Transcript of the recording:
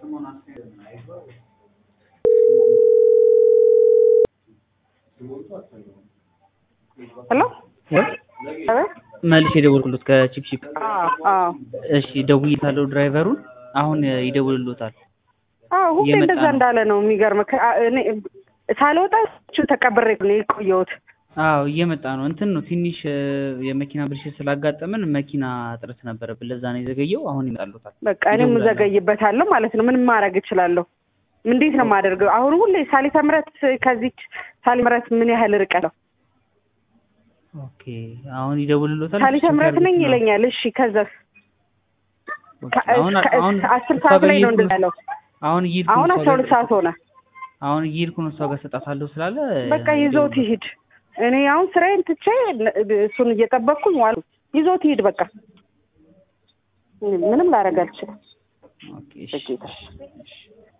ሄሎ መልስ የደወልኩለት ከቺፕቺፕ አዎ አዎ እሺ ደውዬታለሁ ድራይቨሩን አሁን ይደውልሎታል አዎ ሁሌ እየመጣ እንደዛ ነው። እንዳለ ነው የሚገርምህ ከ- አ- እኔ ሳልወጣ እሱ ተቀብሬ ነው የቆየሁት አዎ እየመጣ ነው እንትን ነው ትንሽ እ፣ የመኪና ብልሽት ስላጋጠመን መኪና እጥረት ነበረብን ለዛ ነው የዘገየው አሁን ይመጣሉታል በቃ እኔም ይደውላሉ። እዘገይበታለሁ ማለት ነው ምንም ማድረግ እችላለሁ እንዴት ነው የማደርገው አሁን ሁሌ ሳሊተ ምሕረት ከዚች ሳሊ ምሕረት ምን ያህል ርቀት ነው ኦኬ አሁን ይደውልሎታል ሳሊተ ምሕረት ነኝ ይለኛል እሺ ከዛ ኦኬ፣ አሁን አሁን አስር እሷ ሰዓት ጋር ላይ ነው እየሄድኩ እንደዛ ያለው አሁን እየሄድኩ አሁን ነው አስራ እሷ ሁለት ጋር- ሰዓት ሆነ አሁን እየሄድኩ ነው እሷ ጋር ሰጣታለሁ ስላለ በቃ ይዞት ይሂድ እኔ አሁን ስራዬን ትቼ እሱን እየጠበቅኩኝ ዋሉ ይዞት ይሂድ በቃ ምንም ላደርግ አልችልም ኦኬ እሺ በጌታ